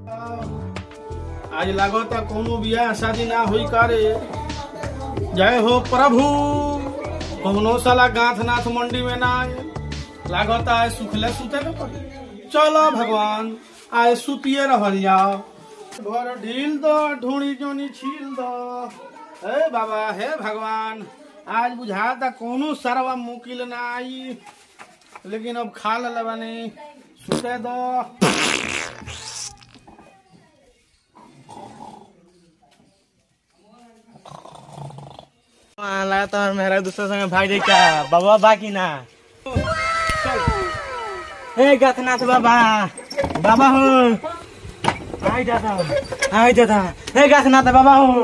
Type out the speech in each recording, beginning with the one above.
आज लागता कोनो बियाह शादी ना हुई कारे जय हो प्रभु कोनो साला गांठ नाथ मंडी में ना आए लागता है सुखले सुते न पड़े चलो भगवान आए सुतिए रहल जाओ घर ढील दो ढूंढी जोनी छील दो हे बाबा हे भगवान आज बुझाता कोनो सरवा मुकिल ना आई लेकिन अब खा ले बने सुते दो लगता है मेरा दूसरे संग भाग जाए क्या बाबा बाकी ना ए गथनाथ बाबा बाबा हो आई दादा आई दादा ए गथनाथ बाबा हो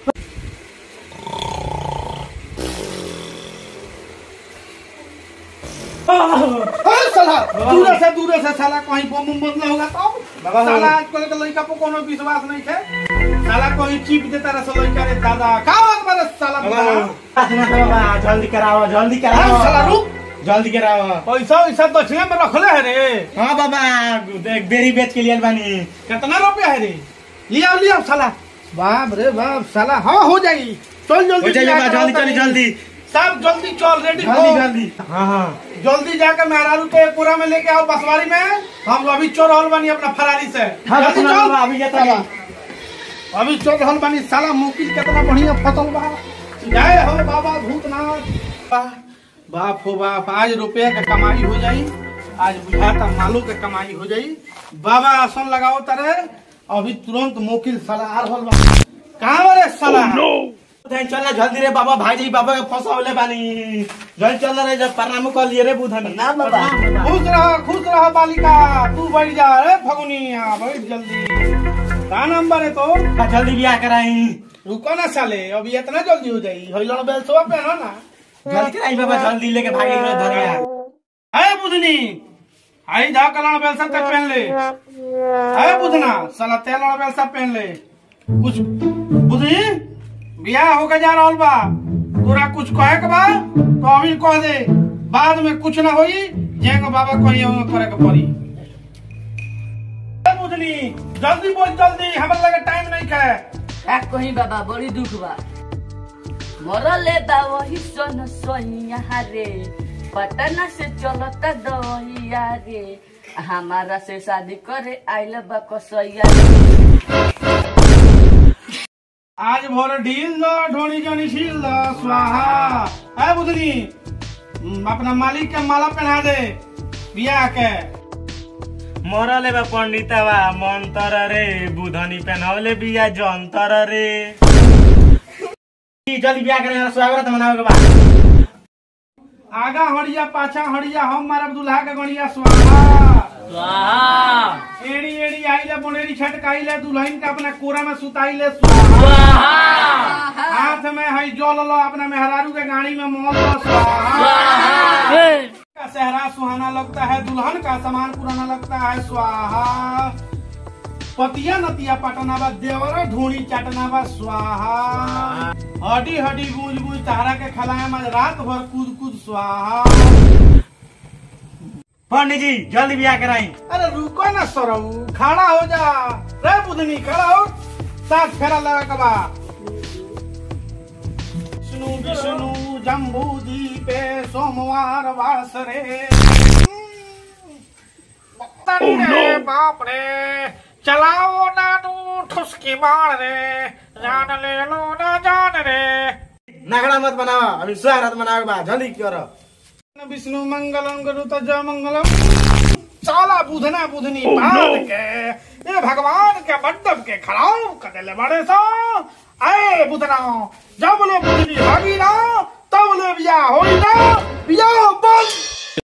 अरे साला दूर से दूर से साला कहीं बम बम बदला होगा तो बाबा हो। साला आजकल के लड़का पे कोनो विश्वास नहीं है साला कोई चीप देता रहा साला लड़का रे दादा का बात बारे साला बाबा बुढ़ा? हो। गथनाथ बाबा जल्दी कराओ जल्दी अरे कराओ साला रुक जल्दी कराओ पैसा वैसा दक्षिणा में रखले है रे हाँ बाबा एक बेरी बेच के लिए बानी कितना रुपया है रे लिया लिया साला बाप रे बाप साला हाँ हो जाएगी चल जल्दी हो जाइए जाकर बाबा, जल्दी आता जल्दी नहीं। जल्दी सब जल्दी चल रेडी जल्दी जल्दी हाँ हाँ जल्दी जाकर मेहरारू के पूरा में लेके आओ बसवारी में हम अभी चोर रहल बानी अपना फरारी से हाँ जल्दी गथनाथ चल। बाबा अभी जाता है अभी चल रहल बानी साला मुकिल कितना बढ़िया फसल बा जय हो बाबा भूतनाथ वाह, बाप हो बाप आज रुपया के कमाई हो जाई आज बुझाता मालू के कमाई हो जाई बाबा आसन लगाओ तारे अभी तुरंत मुकिल साला आ रहल बा कहाँ बरे साला बुधन चल जल्दी रे बाबा भाई जी बाबा के फंसावले बानी जल्दी चल रे जब प्रणाम कर लिए रे बुधन ना बाबा खुश रह खुश रह बालिका तू बैठ जा रे फगुनिया बैठ जल्दी का नंबर है तो जल्दी ब्याह कराई रुको ना साले अभी इतना जल्दी हो जाई हइलण बेलसवा पे ना ना जल्दी कराई बाबा जल्दी लेके भागे रे धरिया है बुधनी आई जा कलण बेलसा ते पहन ले है बुधना साला तेलण बेलसा पहन ले कुछ बुधनी बियाह होके जा रहल बा तोरा कुछ कहे के बा तो अभी कह दे बाद में कुछ ना होई जेंग बाबा कहीं करे के पड़ी ए बुधनी जल्दी बोल जल्दी हमरा लगे टाइम नहीं है का कहीं बाबा बड़ी दुख बा मरले बा वही सन सोहिया रे पटना से चलता दहिया रे हमारा से शादी करे आइल बा कसैया रे। आज भोर ढील दो ढोनी जोनी छील दो स्वाहा है बुधनी हम्म, अपना मालिक के माला पहना दे बियाह के मरले बा पंडितवा मंतर रे बुधनी पहनवले बिया जंतर रे जल्दी ब्याह करे स्वागत मनावे के बा आगा हड़िया पाछा हड़िया हम मारब दुल्हा के गणिया स्वाहा एड़ी एड़ी आइले बोनेरी छटकाइले दुल्हन के अपना कोरा में सुताइले स्वाहा हाथ में है जल लो अपना मेहरारू के गाड़ी में मोल लो स्वाहा का सेहरा सुहाना लगता है दुल्हन का सामान पुराना लगता है स्वाहा पतिया नतिया पटना बा देवरा ढूंढी चटना बा स्वाहा हड्डी हड्डी गूंज गूंज तारा के खलाए में रात भर कूद कूद स्वाहा पंडित जी जल्दी ब्याह कराई अरे रुको ना सरऊ खड़ा हो जा रे बुधनी खड़ा हो साथ फेरा लगा के बा विष्णु विष्णु जम्बू दीपे सोमवार वासरे तरी रे बाप रे चलाओ नानू ठुसकी मार रे जान ले लो ना जान रे नगड़ा मत बनावा अभी स्वागत मनावे के बा जल्दी करो विष्णु मंगलम गरुत जय मंगलम साला बुधना बुधनी बांध के ये भगवान के मंडप के खड़ाऊ कदेले बड़े सो आए बुधना जब ले बुधनी भागी ना तब ले बिया होई ना बिया बंद